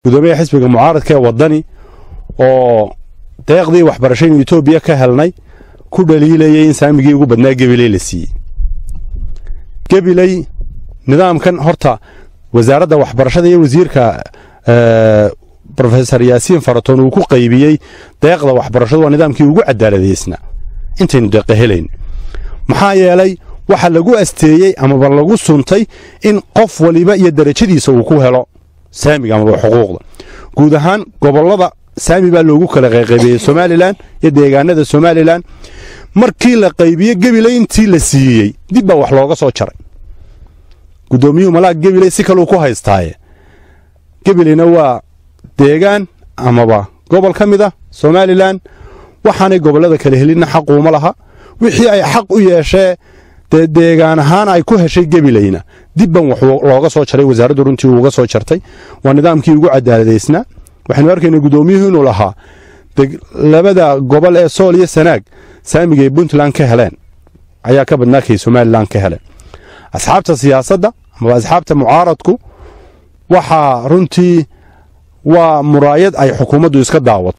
gudoomiyaha xisbiga mucaaradka ee waddani oo deeqdii waxbarashaynu etoobiya ka helnay ku dhaliilayay in saamigii ugu badnaa gebiley la siiyey gebiley nidaamkan horta wasaaradda waxbarashada iyo wasiirka rofesor yaasiin faratoon uu ku qaybiyey deeqda waxbarashadu waa nidaamkii ugu cadaaladaysnaa intaynu deeqa helayn maxaa yeelay waxa lagu asteeyey amaba lagu suntay in qof waliba iyo darajadiisa uu ku helo saamiga amaba xuquuqda guud ahaan gobollada saami baa loogu kala qayqaybiyey somalilan iyo deegaanada somalilan markii la qaybiye gebiley intii la siiyey dib baa wax looga soo jaray gudoomiyuhu malaag gebiley si kaleu ku haystaaye gebileyna waa deegaan amaba gobol ka mid a somalilan waxaanay gobollada kala helinna xaquuma laha wixii ay xaq u yeeshee dee deegaan ahaan ay ku heshay gebileyna dibban wax looga soo jaray wasaaraddu runtii uuga soo jartay waa nidaamkii ugu cadaaladaysnaa waxaynu arkaynaa gudoomiyuhu inuu lahaa labada gobol ee sool iyo sanaag saamigay puntland ka heleen ayaa ka badnaa kay somalilan ka heleen asxaabta siyaasadda amaba asxaabta mucaaradku waxaa runtii waa muraayad ay xukuumaddu iska daawato